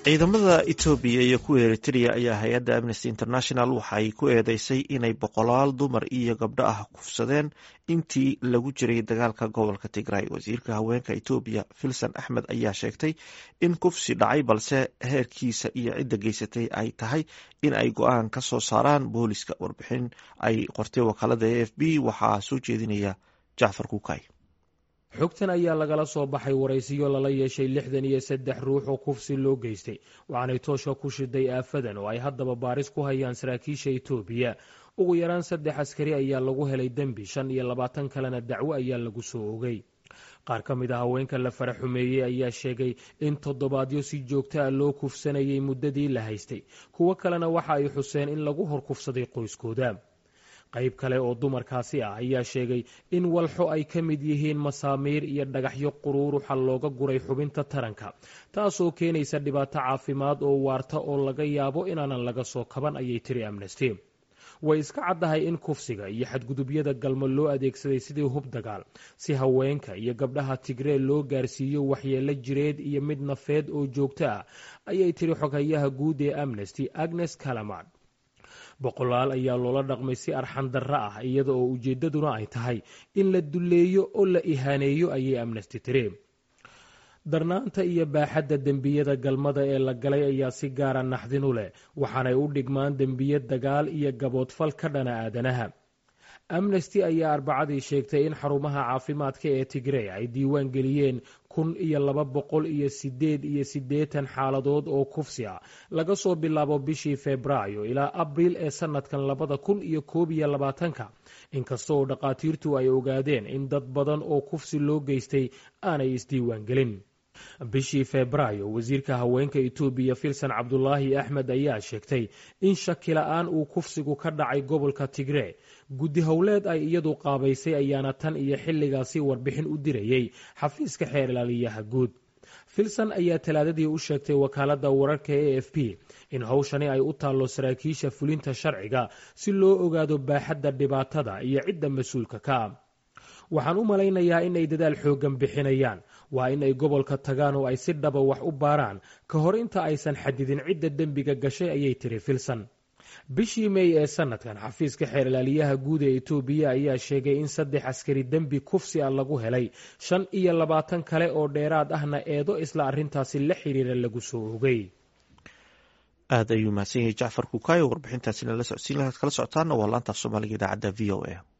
ciidamada etoobiya iyo kuwa eritrea ayaa hay-adda amnesty international waxay ku eedeysay inay boqolaal dumar iyo gabdho ah kufsadeen intii lagu jiray dagaalka gobolka tigray wasiirka haweenka etoobiya filson axmed ayaa sheegtay in kufsi dhacay balse heerkiisa iyo cidda geysatay ay tahay in ay go-aan ka soo saaraan booliska warbixin ay qortay wakaalada a f b waxaa soo jeedinaya jacfar kukay xogtan ayaa lagala soo baxay waraysiyo lala yeeshay lixdan iyo saddex ruux oo kufsi loo geystay waxaanay toosha ku shiday aafadan oo ay haddaba baaris ku hayaan saraakiisha etoobiya ugu yaraan saddex askari ayaa lagu helay dembi shan iyo labaatan kalena dacwo ayaa lagu soo ogay qaar ka mid a haweenka la fara xumeeyey ayaa sheegay in toddobaadyo si joogto ah loo kufsanayay muddadii la haystay kuwo kalena waxa ay xuseen in lagu hor kufsaday qoyskooda qayb kale oo dumarkaasi ah ayaa sheegay in walxo ay ka mid yihiin masaamiir iyo dhagaxyo quruuruxa looga guray xubinta taranka taasoo keenaysa dhibaato caafimaad oo waarta oo laga yaabo inaanan laga soo kaban ayay tiri amnesty way iska caddahay in kufsiga iyo xadgudubyada galmo loo adeegsaday sidii hub dagaal si haweenka iyo gabdhaha tigree loo gaarsiiyo waxyeelo jireed iyo mid nafeed oo joogto ah ayay tiri xoghayaha guud ee amnesty agnes calamard boqolaal ayaa loola dhaqmay si arxan darro ah iyada oo ujeeddaduna ay tahay in la dulleeyo oo la ihaaneeyo ayay amnesty tiri darnaanta iyo baaxadda dembiyada galmada ee la galay ayaa si gaara naxdin u leh waxaanay u dhigmaan dembiye dagaal iyo gaboodfal ka dhana aadanaha amnesty ayaa arbacadii sheegtay in xarumaha caafimaadka ee tigrey ay diiwaan geliyeen kun iyo laba boqol iyo sideed iyo siddeetan xaaladood oo kufsi ah laga soo bilaabo bishii febraayo ilaa abriil ee sanadkan labada kun iyo koob iyo labaatanka inkasta oo dhakhaatiirtu ay ogaadeen in dad badan oo kufsi loo geystay aanay isdiiwaan gelin bishii febraayo wasiirka haweenka etoobiya filson cabdulaahi axmed ayaa sheegtay in shakila-aan uu kufsigu ka dhacay gobolka tigree guddi howleed ay iyadu qaabaysay ayaana tan iyo xilligaasi warbixin u dirayey xafiiska xeer ilaaliyaha guud filson ayaa talaadadii u sheegtay wakaaladda wararka e f p in howshani ay u taallo saraakiisha fulinta sharciga si loo ogaado baaxadda dhibaatada iyo cidda mas-uulka ka ah waxaan u malaynayaa in ay dadaal xooggan bixinayaan waa in ay gobolka tagaan oo ay si dhaba wax u baaraan ka hor inta aysan xadidin cidda dembiga gashay ayay tiri filson bishii mey ee sanadkan xafiiska xeer ilaaliyaha guud ee etoobiya ayaa sheegay in saddex askari dembi kufsi ah lagu helay shan iyo labaatan kale oo dheeraad ahna eedo isla arrintaasi la xiriira lagu soo ogay aad ayuu mahadsan yahay jacfar kukayo warbixintaasina la socodsiin lahaad kala socotaana waa laantaaf soomaaliga idaacadda v o a